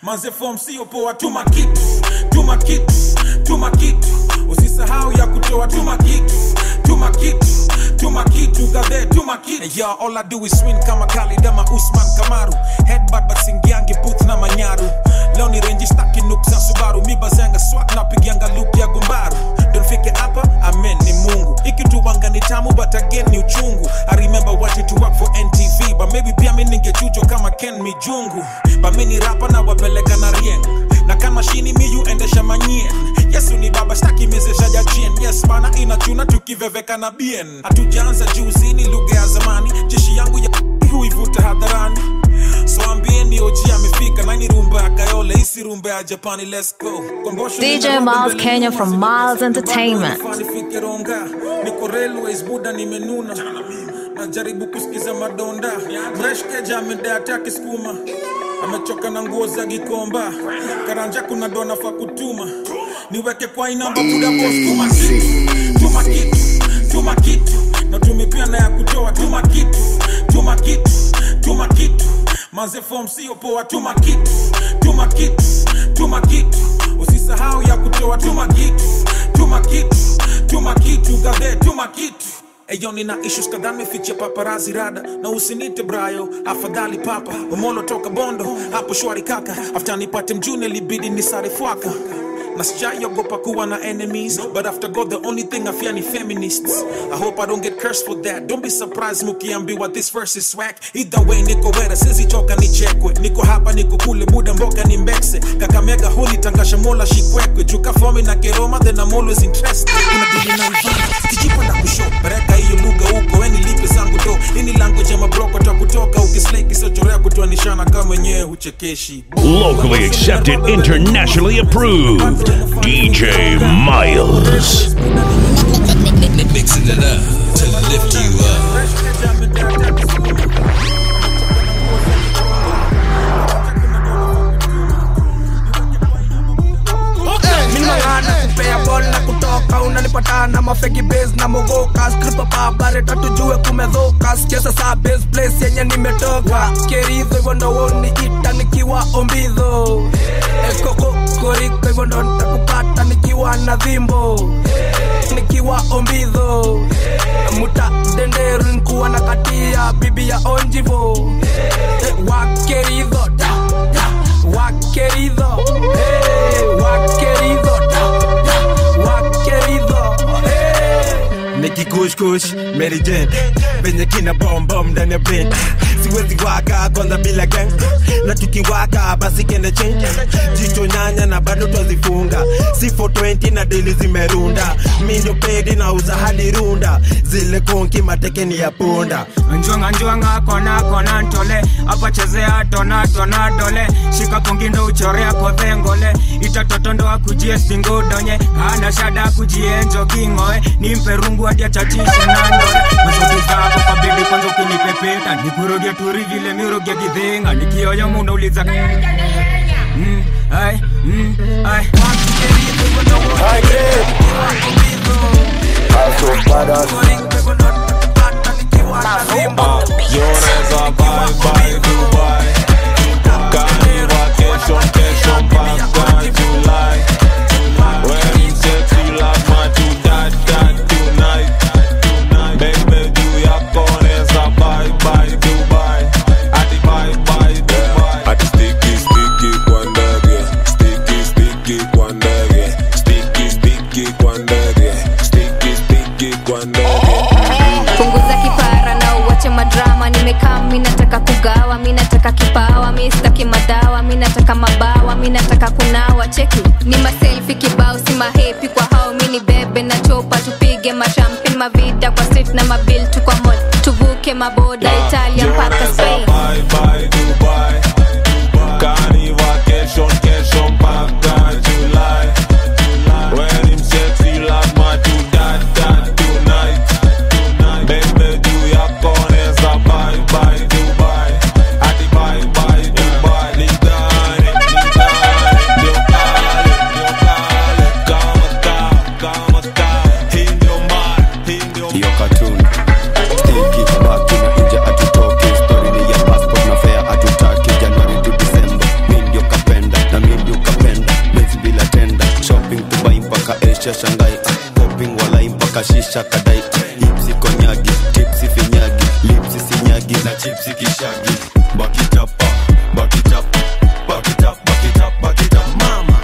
manze form sio poa tuma kitu tuma kitu tuma kitu usisahau ya kutoa tuma kitu tuma kitu tuma kitu gadhe tuma kitu hey, yo, all I do is win kama Khalid ama Usman Kamaru headbutt but singiangi booth na manyaru leo ni renji staki nuk za Subaru mi bazanga swat na pigianga loop ya gumbaru donfike hapa amen ni Mungu ikituwanga ni tamu but again ni uchungu I remember what it to work for NTV but maybe pia mi ningechujo kama Ken Mijungu but mi ni rapa na wapeleka na rieng na kama shini miyu endesha manyien yesu ni baba staki mezesha jachien yes bana inachuna tukiveveka na bien hatujaanza juzi ni lugha ya zamani jeshi yangu ya huivuta hadharani so ambieni oji amefika nani rumba ya kayole isi rumba ya japani let's go Kombosho DJ nina Miles rumba Kenya mbele from nyuma, Miles Entertainment. Bado nifike ronga niko railways buda nimenuna najaribu kusikiza madonda mreshkeja amedea taki skuma amechoka na nguo za gikomba karanja kuna dona fa kutuma niweke kwa inamba buda boss tuma kitu tuma kitu tuma kitu na tumepia na ya kutoa tuma kitu tuma kitu tuma kitu manze form sio poa tuma kitu tuma kitu tuma kitu usisahau ya kutoa tuma kitu tuma kitu tuma kitu gadhe tuma kitu Eyo nina issues kadhaa nimefichia paparazi rada na usinite brayo afadhali papa umolo toka bondo hapo shwari kaka after nipate mjune libidi nisare fwaka na sijaiogopa kuwa na enemies but after god the only thing i fear ni feminists i hope i don't get cursed for that don't be surprised mukiambiwa this verse is swag either way niko wera sizichoka nichekwe niko hapa niko kule buda mboka ni mbekse kakamega huli tangasha mola shikwekwe juka fomi na keroma then i'm always interested unadili na mvana kijipa na kusho pereka hiyo lugha huko weni lipe zangu do ini language ya mabroko ta kutoka ukislei kisochorea kutoanishana kama wenyewe huchekeshi Locally accepted, internationally approved. DJ Miles. Mixing it up to lift you up. minangana kupea bol na kutoka unanipata na mafegi bas na mogoka skripa pabareta tujue kumedhoka sicheza saa bas place yenye nimetoka keridho hivyo ndo woni ita nikiwa ombidho ekoko koriko hivyo ndo nitakupata nikiwa na dhimbo nikiwa ombidho muta denderu nkuwa na katia bibi ya onjivo Eh, wakeridho da, da, wakeridho hey, wakeridho da, da, wakeridho nikikushkush merijen venye kina bombom ndani ya brain siwezi waka kwanza bila gang na tukiwaka basi kende change jicho nyanya na bado twazifunga si 420 na deli zimerunda mindo pedi na uza hadi runda zile konki matekeni ya punda njwanga njwanga kona kona ntole apa chezea tona tona dole shika kongindo uchorea kodhengole itatotondo akujie singodonye kana shada kujienjo kingoe nimpe rungu hadi achachishe nandole masauti zako kabidi kwanza ukinipepeta nikurudie turi vile mirugia kidhinga nikioyo munauliza mm, ai, mm, ai. Joneza bye bye Dubai Kani vacation kesho mpaka July When sexy like my to that that tonight Baby juu yako neza bye bye Dubai Ati bye bye Dubai Ati sticky sticky kwa ndege Sticky sticky kwa ndege Sticky sticky kwa ndege Sticky sticky kwa ndege punguza kipara na uwache madrama nimekaa mi nataka kugawa mi nataka kipawa mi sitaki madawa mi nataka mabawa mi nataka kunawa cheki ni maselfi kibao si mahepi kwa hao mi ni bebe na chopa tupige mashampin mavida kwa street na mabil tu kwa mall tuvuke maboda italia mpaka spain Bye bye Dubai Kani vacation kesho mpaka July When him sexy like my to that that tonight Baby juu yako neza bye bye Dubai Ati bye bye Dubai Ligani, ligani Ndio kale, ndio kale Kama kaa, kama kaa Hii ndio mara, hii ndio hiyo katuni stiki baki na nje atu kashisha kadai hipsi konyagi tipsi finyagi lipsi sinyagi na chipsi kishagi bakitapa bakitapa bakitapa bakitapa bakitapa mama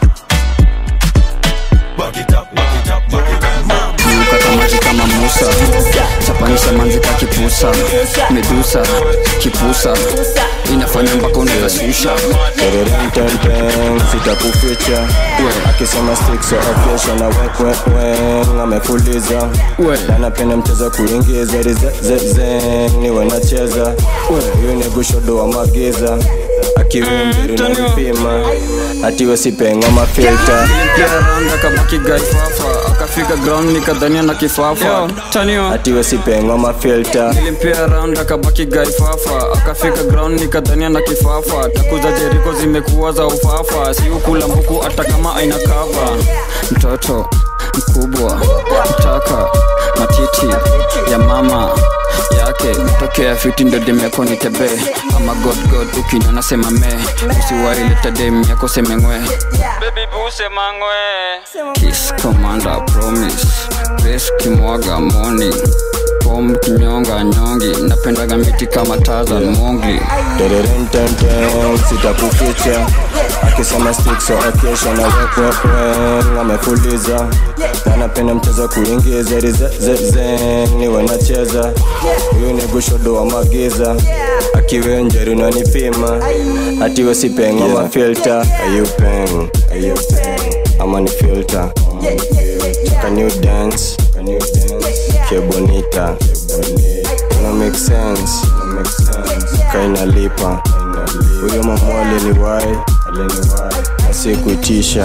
bakitapa bakitapa bakitapa Niukata maji kama Musa chapanisha manzi ka kipusa medusa kipusa inafanya mpaka unakasusha Tererententen, sitakuficha akisema stick so okesha na wekwekwe amefuliza na napenda mchezo kuingiza rizezeze niwe nacheza huyu ni gushodo wa magiza akiwimbiri na vipima atiwe sipenga mafilta ranga kabaki gaifafa akafika ground nikadhania na kifafa atiwe sipenga mafilta nilimpia round akabaki gaifafa akafika ground nikadhania na kifafa takuza jeriko zimekuwa za ufafa siukula mbuku hata kama aina kava mtoto mkubwa mtaka matiti ya mama yake tokea fiti ndo demeko nitebe ama godgod ukinyona sema me usiwaileta dem yako semengwe Kiss Commander Promise Best kimwaga moni Pom kinyonga nyongi Napendaga miti kama Tarzan Mongli Tererententen, sitakuficha akisema stick so okesha na wekwekwe amefuliza na napenda mchezo kuingiza rizezeze niwe nacheza huyu ni gushodo wa magiza akiwe njeri nanipima atiwe sipenga yeah. mafilta ayupeng ayupeng ama ni filter can you dance can you dance que bonita no make sense no make sense kaina lipa huyo mama aliniwai aliniwai asikutisha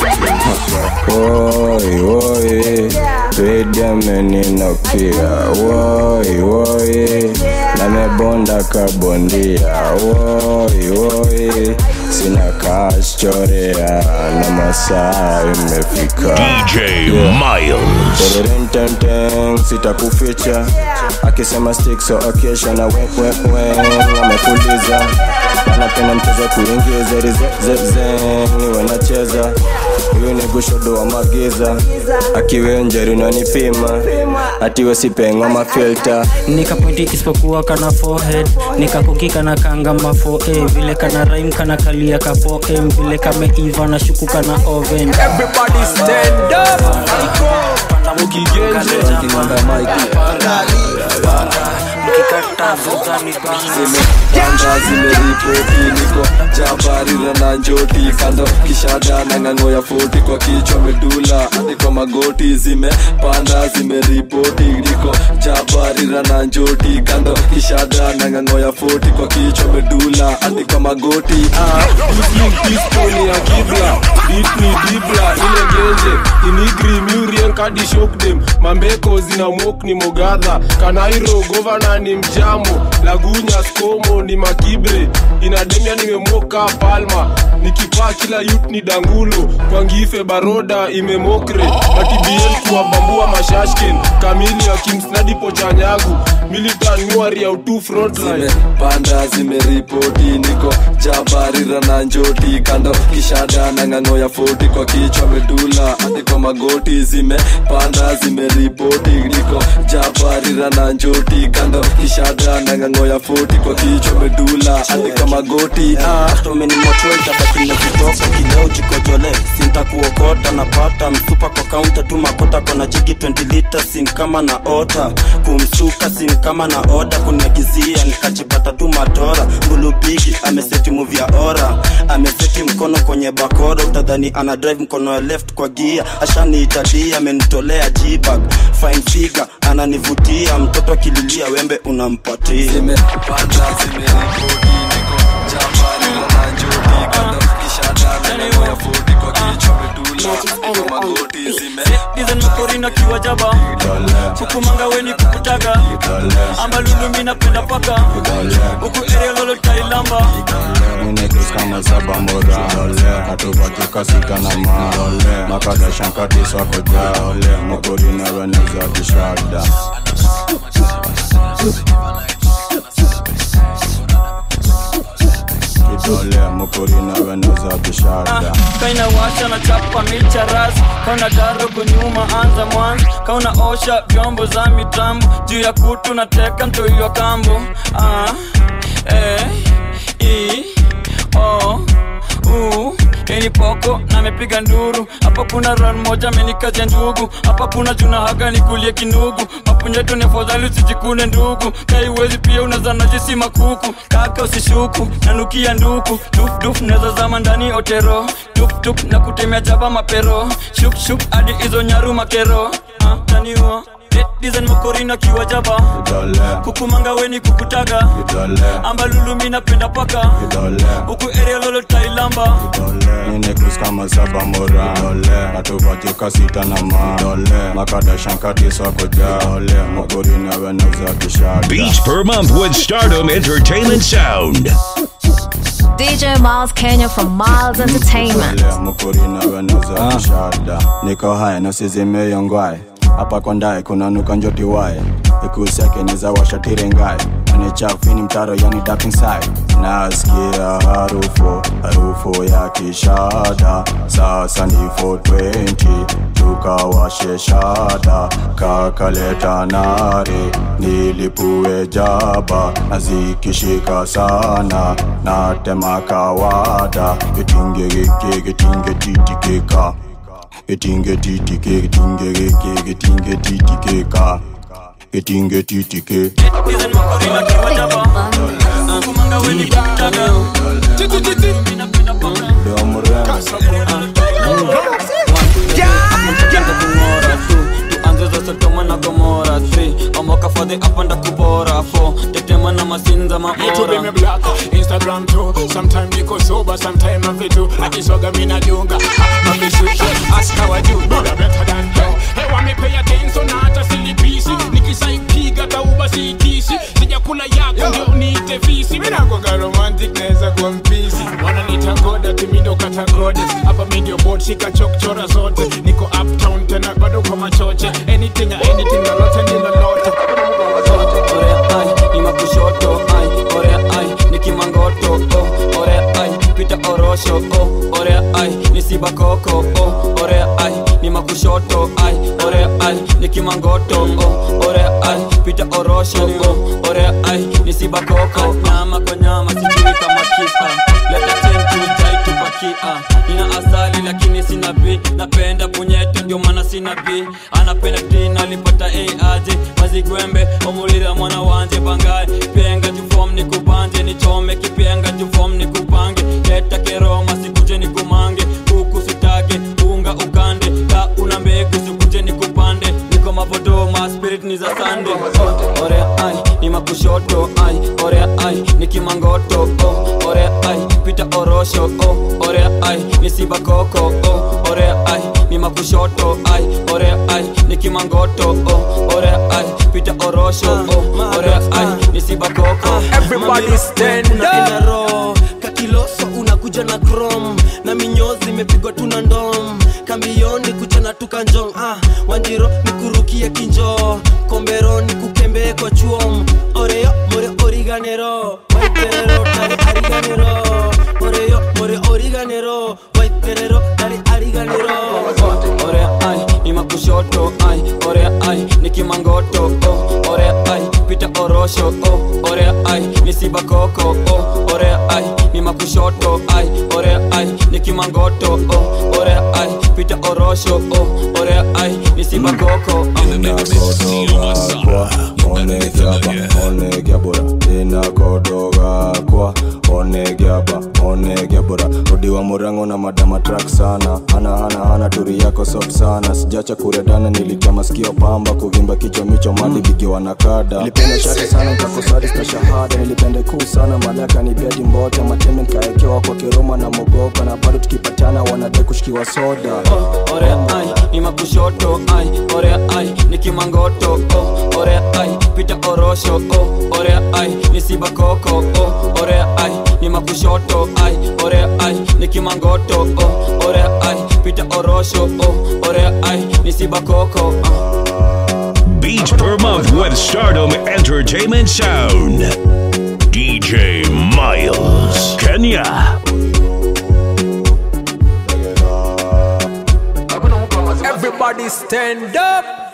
woi woi twedemeninokia woi woi namebonda kabondia woi woi sina cash chorea na masaa imefika DJ Miles. Tererententen, sitakuficha akisema stick so okesha na wekwekwe amefuliza anapenda mchezo kuingiza rizezeze niwe nacheza huyu ni gushodo wa magiza akiwe njeri nanipima atiwe sipenga mafilta nikapointi isipokuwa kana forehead nikakukika na kanga mafo eh, vile kana rhyme kana kalia kapo em vile kameiva na shuku kana oven Everybody stand up. Panda mukigenje. zimepanda zimeripoti niko jabarira na njoti kando kishada na ng'ang'o ya foti kwa kichwa medula hadi kwa magoti zimepanda zimeripoti niko jabarira na njoti kando kishada na ng'ang'o ya foti kwa kichwa medula hadi kwa magoti ah. Pistoni ya kibla Ditni dibla ile genje Inigri murien kadi shock them Mambeko zina mok ni mogadha Kanairo governor ni mjamo Lagunya skomo ni makibre Inademia nimemoka palma Nikipaa kila yut ni dangulo Kwa ngife baroda imemokre Matibiel kuwabambua mashashken Kamili ya kimsnadi pochanyagu Militan nyuari ya utu frontline panda zimeripoti niko jabarira na njoti kando kishada na ng'ang'o ya foti kwa kichwa medula hadi kwa magoti zimepanda zimeripoti niko jabarira na njoti kando kishada na ng'ang'o ya foti kwa kichwa medula hadi kwa magoti ah. tomenimotoitabakina kitoka kileo jikojole sintakuokota napata msupa kwa kaunta tu makota kona jigi 20 lita sin kama na ota kumsuka sin kama na oda kunagizia nikajipata tu matora mbulubigi ameseti muvya ora ameseti mkono kwenye bakora utadhani ana drive mkono ya left kwa gia ashaniitadia amenitolea jibag fine figure ananivutia mtoto akililia wembe unampatia zimepanda zimeripoti niko jabarira na njoti kando kishada na ng'ang'o ya foti kwa kichwa medula hadi kwa magoti dizenmakorina kiwa jaba hukumanga weni kukutaga ambalulumi napenda paka huku area lolo tailamba Minekis kama saba mora Katubatuka sita na ma Makada shankati swako ja Mokori na weneza kishada dole mukuri nawe nauza kishada kaina washa na chapa micha ras kauna daro kunyuma anza mwanzo kauna osha vyombo za mitambo juu ya kutu na teka mtoiwa kambo ah, eh, i, o, u ini poko na mepiga nduru hapa kuna ran moja amenikaja ndugu hapa kuna juna haga nikulie kinugu mapunyeto ni afadhali usijikune ndugu kaiwezi pia unazana jisi makuku kaka usishuku nanukia nduku dufduf neza zama ndani otero tuptup na kutemea jaba mapero shukshuk hadi hizo nyaru makero ah, taniua dizen makorina kiwa jaba kukumanga weni kukutaga ambalulumi napenda paka huku area lolo tailamba Ninekus kama saba mora Natupatika sita na ma Makada shankati sako ja Mukuri nawe nauza kishada Beats per month with Stardom Entertainment Sound. DJ Miles Kenya from Miles Entertainment. mukuri nawe nauza kishada niko haya nasizimeyongwae hapa kwa ndae kuna nuka njoti wae ikuseke neza washatirengae anichafini mtaro yani dark inside nasikia harufu harufu ya kishada sasa ni 420 tukawashe shada kakaleta nare nilipue jaba nazikishika sana natema kawada gitingegeke gitingetititika gitingetitike gitingegeke gitingetititika gitingetitike Sodoma na Gomora 3 Omoka for the up and kubora 4 Tetema na masinza YouTube maora me black, Instagram too. Sometime niko sober, sometime I'm fit too. Akisoga mina dunga, mami sweet, ask how I do. Brother better than you. Hey, want me pay attention na hata silipisi. Nikisaipiga tauba siitisi. Sijakula yako ndio niite fisi. Mina kwanga romantic naweza kuwa mpisi. Wananiita goda timi ndo kata goddess. Hapa mi ndio board shika chokchora zote. Niko uptown tena bado kwa machoche. Anything anything lolote ni lolote. Orea ai ni makushoto ai Orea ai ni kimangoto oh Orea ai pita orosho oh Orea ai ni sibakoko oh Orea ai ni makushoto ai Orea ai ni kimangoto oh Orea ai pita orosho oh Orea ai ni sibakoko Nyama kwa nyama sijui kama kisa Leta chenju chai tupakia Nina asali lakini sina bi Napenda punyeto ndio maana sina bi Anapenda tina alipata aje mazigwembe omulira mwana wanje bangaye penga jufom nikubanje nichome kipenga jufom nikupange leta keroma sikuje nikumange kuku sitake unga ukande ka una mbegu sikuje nikupande niko mavodoma spirit ni za sande oh, ore ai ni makushoto ai ore ai ni kimangoto oh, ore ai pita orosho oh, ore ai ni sibakoko oh, ore ai ni makushoto ai ore ai ni kimangoto oh, ore ai pita orosho oh, ore ai ni sibakoko Everybody stand up. kakiloso unakuja na chrome na minyozi imepigwa tuna ndom kambioni kucha na tukanjong ah, wanjiro ni kurukia kinjo kombero ni kukembee kwa chuom oreyo more origanero waiterero tari ariganero oreyo more origanero waiterero tari ariganero ore ai ni makushoto ai ore ai ni kimangoto oh, ore ai pita orosho oh, ore ai ni sibakoko oh, ore ai ni makushoto ai ore ai ni kimangoto oh, ore ai pita orosho oh, ore ai ni sibakoko kwa onegiaba onegiabura inakodoga kwa onegiaba onegiabura odiwa murango na madama track sana ana ana ana turi yako sop sana sijacha kuredana nilitoa masikio pamba kuvimba kichwa micho mali bigiwa na kada nilipenda shate sana nkakosadi sta shahada nilipenda kuu sana malaka ni bedi mbota mateme nkaekewa kwa kiroma na mogoka na bado tukipatana wanade kushikiwa soda ore ai ni makushoto ai ore ai ni kimangoto oh, ore ai pita orosho oh, ore ai ni sibakoko oh, ore ai ni makushoto ai ore ai ni kimangoto oh, ore ai pita orosho oh, ore ai ni sibakoko Beats per month with Stardom Entertainment Sound. DJ Miles, Kenya. Kenya. Everybody stand up.